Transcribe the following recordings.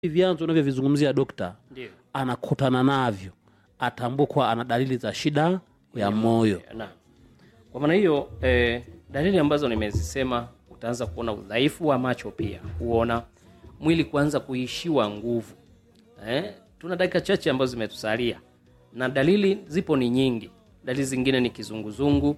hivi vyanzo unavyovizungumzia dokta ndio anakutana navyo atambue kuwa ana dalili za shida ya moyo Naam. Kwa maana hiyo eh, dalili ambazo nimezisema, utaanza kuona udhaifu wa macho, pia kuona mwili kuanza kuishiwa nguvu. Eh, tuna dakika chache ambazo zimetusalia na dalili zipo ni nyingi. Dalili zingine ni kizunguzungu,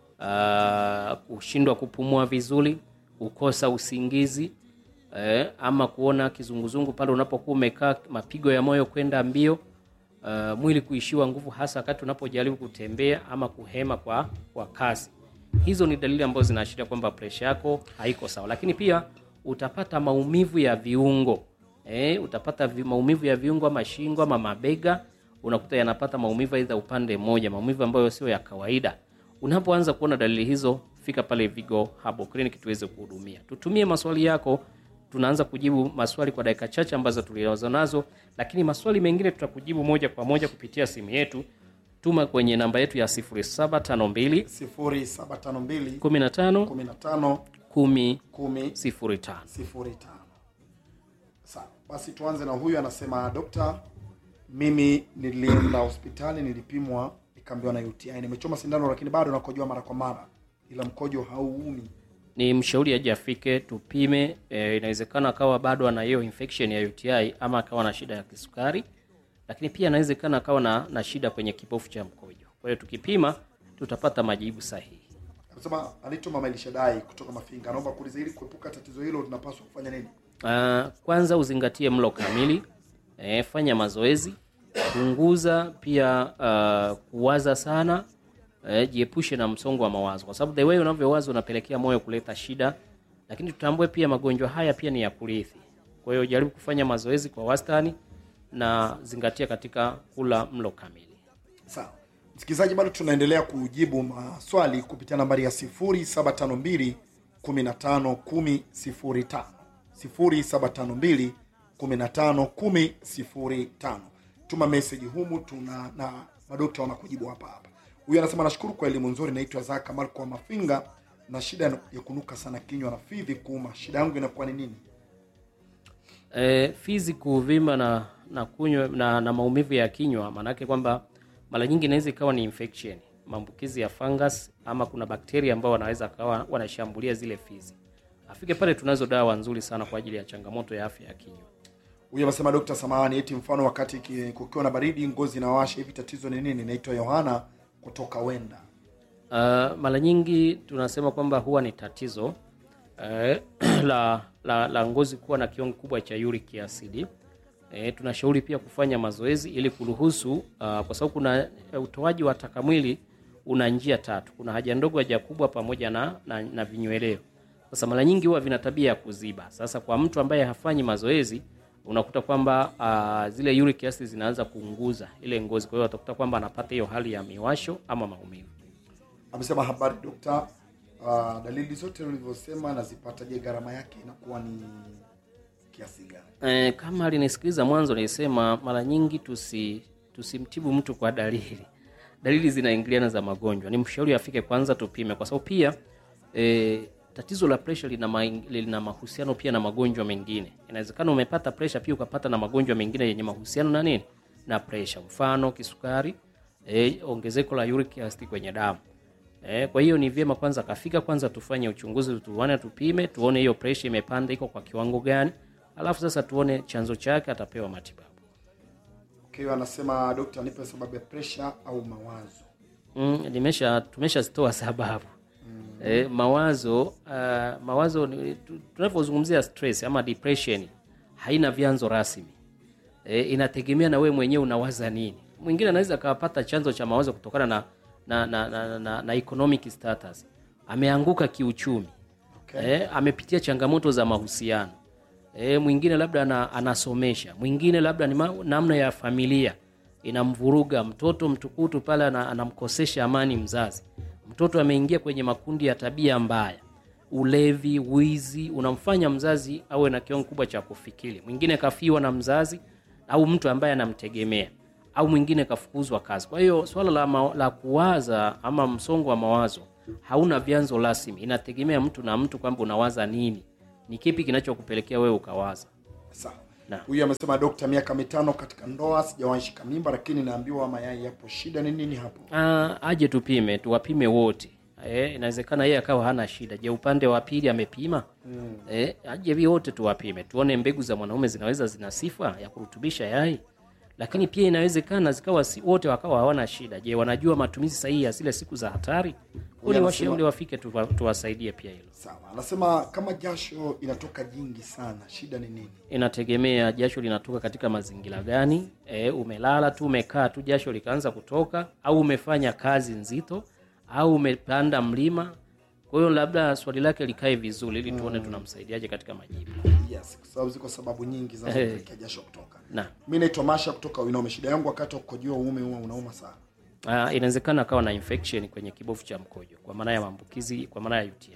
ah, kushindwa kupumua vizuri, kukosa usingizi eh, ama kuona kizunguzungu pale unapokuwa umekaa, mapigo ya moyo kwenda mbio uh, mwili kuishiwa nguvu hasa wakati unapojaribu kutembea ama kuhema kwa, kwa kasi. Hizo ni dalili ambazo zinaashiria kwamba presha yako haiko sawa, lakini pia utapata maumivu ya viungo eh, utapata vi, maumivu ya viungo ama shingo ama mabega, unakuta yanapata maumivu aidha upande mmoja, maumivu ambayo sio ya kawaida. Unapoanza kuona dalili hizo, fika pale Vigo Herbal Clinic tuweze kuhudumia. Tutumie maswali yako tunaanza kujibu maswali kwa dakika chache ambazo tulizo nazo, lakini maswali mengine tutakujibu moja kwa moja kupitia simu yetu. Tuma kwenye namba yetu ya 0752 0752 15 15 10 10 05. 05. Sawa, basi tuanze na huyu anasema, dokta, mimi nilienda hospitali nilipimwa, nikaambiwa na UTI. Nimechoma sindano lakini bado nakojoa mara kwa mara, ila mkojo hauumi. Ni mshauri aje afike tupime. E, inawezekana akawa bado ana hiyo infection ya UTI ama akawa na shida ya kisukari, lakini pia inawezekana akawa na, na shida kwenye kibofu cha mkojo. Kwa hiyo tukipima tutapata majibu sahihi. Anasema anaitwa Mama Elishadai kutoka Mafinga, anaomba kuuliza, ili kuepuka tatizo hilo tunapaswa kufanya nini? Uh, kwanza uzingatie mlo kamili eh, fanya mazoezi, punguza pia uh, kuwaza sana eh, jiepushe na msongo wa mawazo, kwa sababu the way unavyowaza unapelekea moyo kuleta shida. Lakini tutambue pia magonjwa haya pia ni ya kurithi. Kwa hiyo jaribu kufanya mazoezi kwa wastani na zingatia katika kula mlo kamili. Sawa msikilizaji, bado tunaendelea kujibu maswali kupitia nambari ya 0752 15 10 0752 15 10 Tuma meseji humu, tuna na madokta wanakujibu hapa hapa. Huyu anasema nashukuru kwa elimu nzuri, naitwa Zaka Marko wa Mafinga na shida ya kunuka sana kinywa na fizi kuuma. Shida yangu inakuwa ni nini? E, fizi kuvimba na na kunywa na, na maumivu ya kinywa, maanake kwamba mara nyingi inaweza ikawa ni infection, maambukizi ya fungus ama kuna bakteria ambao wanaweza kawa wanashambulia zile fizi. Afike pale, tunazo dawa nzuri sana kwa ajili ya changamoto ya afya ya kinywa. Huyu anasema Dokta, samahani, eti mfano wakati ki- kukiwa na baridi ngozi inawasha hivi, tatizo ni nini? Naitwa Yohana kutoka Wenda. Uh, mara nyingi tunasema kwamba huwa ni tatizo uh, la, la, la ngozi kuwa na kiwango kikubwa cha uric acid. E, tunashauri pia kufanya mazoezi ili kuruhusu uh, kwa sababu kuna uh, utoaji wa taka mwili una njia tatu. Kuna haja ndogo, haja kubwa pamoja na, na, na vinyweleo. Sasa mara nyingi huwa vina tabia ya kuziba. Sasa kwa mtu ambaye hafanyi mazoezi unakuta kwamba uh, zile uric acid zinaanza kuunguza ile ngozi, kwa hiyo atakuta kwamba anapata hiyo hali ya miwasho ama maumivu. Amesema habari dokta, uh, dalili zote ulivyosema nazipata. Je, gharama yake inakuwa ni kiasi gani? E, kama alinisikiliza mwanzo nilisema mara nyingi tusi tusimtibu mtu kwa dalili. Dalili zinaingiliana za magonjwa. Ni mshauri afike kwanza tupime, kwa sababu pia e, tatizo la presha lina, ma, lina mahusiano pia na magonjwa mengine. Inawezekana umepata presha pia ukapata na magonjwa mengine yenye mahusiano na nini na presha, mfano kisukari, e, ongezeko la uric acid kwenye damu. Eh, kwa hiyo ni vyema kwanza kafika kwanza tufanye uchunguzi tuone tupime tuone hiyo pressure imepanda iko kwa kiwango gani, alafu sasa tuone chanzo chake atapewa matibabu. Okay, anasema dokta, nipe sababu ya presha au mawazo. Mm, nimesha tumeshazitoa sababu. Eh, mawazo uh, mawazo ni- tu- tunapozungumzia stress ama depression haina vyanzo rasmi. Eh, inategemea na wewe mwenyewe unawaza nini. Mwingine anaweza akapata chanzo cha mawazo kutokana na na, na, na, na, na economic status. Ameanguka kiuchumi. Okay. Eh, amepitia changamoto za mahusiano. Eh, mwingine labda ana, anasomesha. Mwingine labda ni ma, namna ya familia inamvuruga mtoto mtukutu pale ana, anamkosesha amani mzazi. Mtoto ameingia kwenye makundi ya tabia mbaya, ulevi, wizi, unamfanya mzazi awe na kiwango kubwa cha kufikiri. Mwingine kafiwa na mzazi au mtu ambaye anamtegemea, au mwingine kafukuzwa kazi. Kwa hiyo swala la, ma, la kuwaza ama msongo wa mawazo hauna vyanzo rasmi, inategemea mtu na mtu kwamba unawaza nini, ni kipi kinachokupelekea wewe ukawaza. Sawa. Naam. huyu amesema dokta miaka mitano katika ndoa sijawahi shika mimba lakini naambiwa mayai yapo shida ni nini hapo Ah, aje tupime tuwapime wote eh, inawezekana yeye akawa hana shida je upande wa pili amepima mm. eh, aje vi wote tuwapime tuone mbegu za mwanaume zinaweza zina sifa ya kurutubisha yai lakini pia inawezekana zikawa si, wote wakawa hawana shida je wanajua matumizi sahihi ya zile siku za hatari kuni anasema- washauri wafike tuwa- tuwasaidie pia hilo sawa anasema kama jasho inatoka jingi sana shida ni nini inategemea jasho linatoka katika mazingira gani e, umelala tu umekaa tu jasho likaanza kutoka au umefanya kazi nzito au umepanda mlima kwa hiyo labda swali lake likae vizuri ili tuone tunamsaidiaje katika majibu yes kwa sababu ziko sababu nyingi zinazopelekea jasho kutoka na mi naitwa masha kutoka winome shida yangu wakati wa kukojoa uume huwa unauma sana uh, inawezekana akawa na infection kwenye kibofu cha mkojo kwa maana ya maambukizi kwa maana ya uti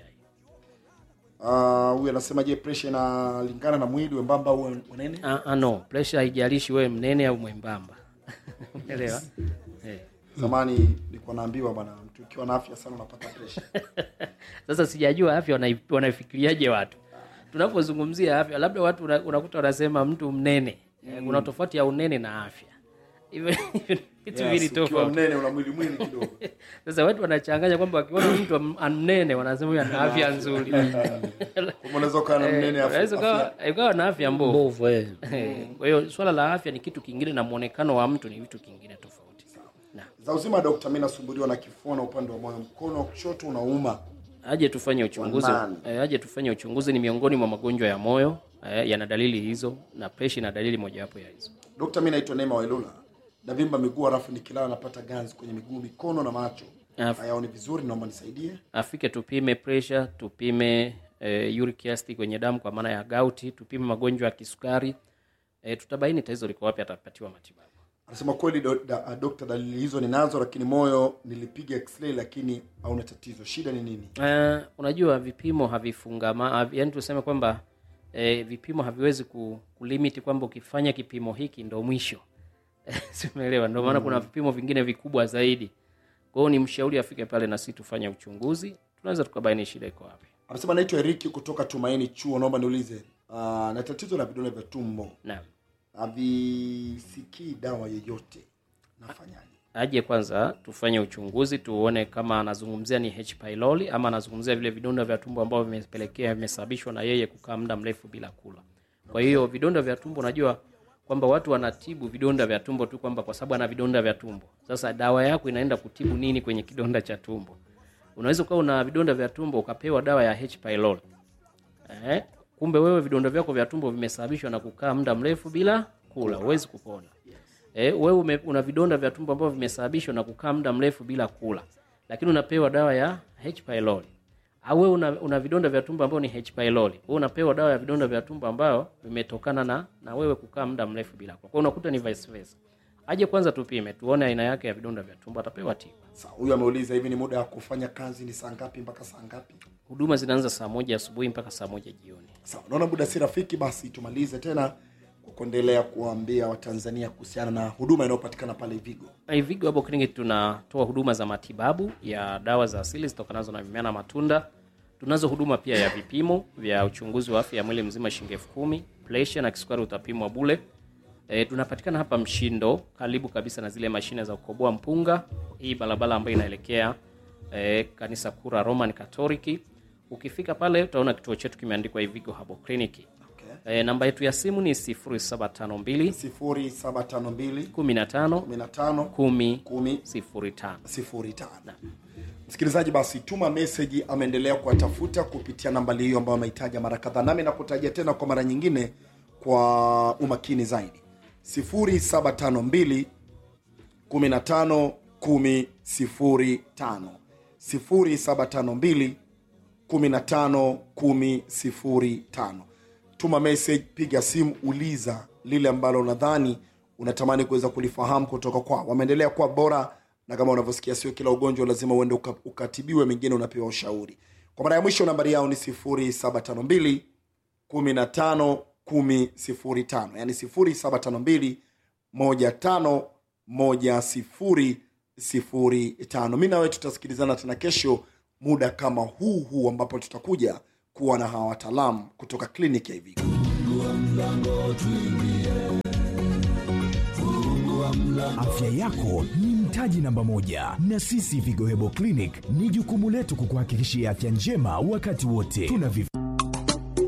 Ah, huyu anasema je presha inalingana na mwili wembamba au unene uh, uh, no pressure haijalishi wewe mnene au mwembamba umeelewa eh. zamani nilikuwa naambiwa bwana mtu ukiwa na afya sana unapata presha sasa sijajua afya wanai- wanaifikiriaje watu tunapozungumzia afya labda watu una- unakuta wanasema mtu mnene mm. kuna tofauti ya unene na afya hivyo hivyo ni vitu vili yes, ukiwa tofauti mnene una mwili mwili kidogo sasa watu wanachanganya kwamba wakiona mtu am- mnene wanasema huyu ana afya nzuri Kama unaweza ukawa na mnene afu- Unaweza afya- ukawa- ukawa na afya mbovu mbovu eh. Eh, kwa hiyo swala la afya ni kitu kingine na mwonekano wa mtu ni vitu kingine tofauti na za uzima dokta mi nasumbuliwa na kifua na upande wa moyo mkono wa kushoto unauma aje tufanye uchunguzi Wanani. eh, aje tufanye uchunguzi ni miongoni mwa magonjwa ya moyo eh, yana dalili hizo na presha ina dalili mojawapo ya hizo dokta mi naitwa neema wailula navimba miguu halafu nikilala napata ganzi kwenye miguu mikono na macho Af- hayaoni vizuri naomba nisaidie afike tupime pressure tupime eh, uric acid kwenye damu kwa maana ya gauti tupime magonjwa ya kisukari eh, tutabaini tatizo liko wapi atapatiwa matibabu anasema kweli do, da, dokta dalili hizo ninazo lakini moyo nilipiga x-ray lakini hauna tatizo shida ni nini Uh, unajua vipimo havifungama havi, yani tuseme kwamba eh, vipimo haviwezi ku, kulimiti kwamba ukifanya kipimo hiki ndo mwisho simeelewa ndio maana kuna vipimo vingine vikubwa zaidi kwa hiyo ni mshauri afike pale na sisi tufanye uchunguzi tunaweza tukabaini shida iko wapi anasema naitwa eriki kutoka tumaini chuo naomba niulize uh, na tatizo la vidole vya tumbo naam havisikii dawa yoyote nafanyaje aje kwanza tufanye uchunguzi tuone kama anazungumzia ni H pylori ama anazungumzia vile vidonda vya tumbo ambavyo vimepelekea vimesababishwa na yeye kukaa muda mrefu bila kula kwa hiyo vidonda vya tumbo unajua kwamba watu wanatibu vidonda vya tumbo tu kwamba kwa sababu ana vidonda vya tumbo sasa dawa yako inaenda kutibu nini kwenye kidonda cha tumbo unaweza ukawa una vidonda vya tumbo ukapewa dawa ya H pylori eh, kumbe wewe vidonda vyako vya tumbo vimesababishwa na kukaa muda mrefu bila kula huwezi kupona eh, wewe ume, una vidonda vya tumbo ambavyo vimesababishwa na kukaa muda mrefu bila kula lakini unapewa dawa ya H pylori au wewe una, una vidonda vya tumbo ambao ni H pylori wewe unapewa dawa ya vidonda vya tumbo ambao vimetokana na na wewe kukaa muda mrefu bila kula kwa hiyo unakuta ni vice versa aje kwanza tupime tuone aina yake ya vidonda vya tumbo atapewa tiba Sawa, huyu ameuliza hivi ni muda wa kufanya kazi ni saa ngapi mpaka saa ngapi huduma zinaanza saa moja asubuhi mpaka saa moja jioni sawa naona muda si rafiki basi tumalize tena kwa kuendelea kuwaambia watanzania kuhusiana na huduma inayopatikana pale vigo Ivigo Herbal Clinic tunatoa huduma za matibabu ya dawa za asili zitokanazo na mimea na matunda. Tunazo huduma pia ya vipimo vya uchunguzi wa afya ya mwili mzima shilingi elfu kumi. Presha na kisukari utapimwa bule. E, tunapatikana hapa Mshindo, karibu kabisa na zile mashine za kukoboa mpunga, hii barabara ambayo inaelekea e, kanisa kuu la Roman Katoliki. Ukifika pale utaona kituo chetu kimeandikwa Ivigo Herbal Clinic. okay. E, namba yetu ya simu ni 0752 sifuri saba tano mbili 15 kumi na tano 10 kumi 05. sifuri tano msikilizaji basi tuma meseji ameendelea kuwatafuta kupitia nambali hiyo ambayo amehitaja mara kadhaa nami nakutajia tena kwa mara nyingine kwa umakini zaidi 0752 15 10 05 0752 15 10 05 tuma message piga simu uliza lile ambalo unadhani unatamani kuweza kulifahamu kutoka kwao wameendelea kuwa bora na kama unavyosikia sio kila ugonjwa lazima uende uka, ukatibiwe mengine unapewa ushauri kwa mara ya mwisho nambari yao ni 0752 15 10 05 yani 0752 15 10 05 mi nawe tutasikilizana tena kesho muda kama huu huu ambapo tutakuja kuwa na hawa wataalamu kutoka kliniki ya Ivigo Afya yako ni mtaji namba moja, na sisi Vigo Hebo Clinic ni jukumu letu kukuhakikishia afya njema wakati wote. Tuna vif